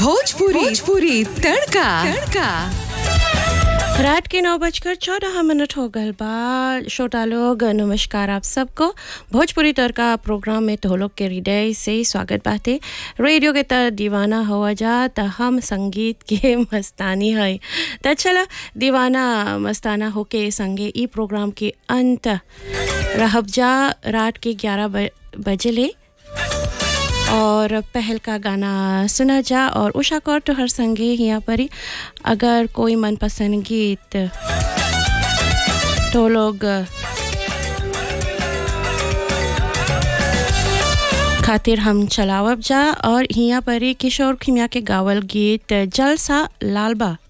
भोजपुरी भोजपुरी तड़का तड़का रात के नौ बजकर चौदह मिनट हो गल बा छोटा लोग नमस्कार आप सबको भोजपुरी तड़का प्रोग्राम में तो लोग के हृदय से स्वागत बाते रेडियो के त दीवाना हुआ जा त हम संगीत के मस्तानी है त चला दीवाना मस्ताना होके संगे ई प्रोग्राम के अंत रहब जा रात के ग्यारह बजे ले और पहल का गाना सुना जा और उषा कौर तो हर संगे यहाँ पर ही अगर कोई मनपसंद गीत तो लोग खातिर हम चलावब जा और यहाँ पर ही किशोर खिमिया के गावल गीत जलसा लालबा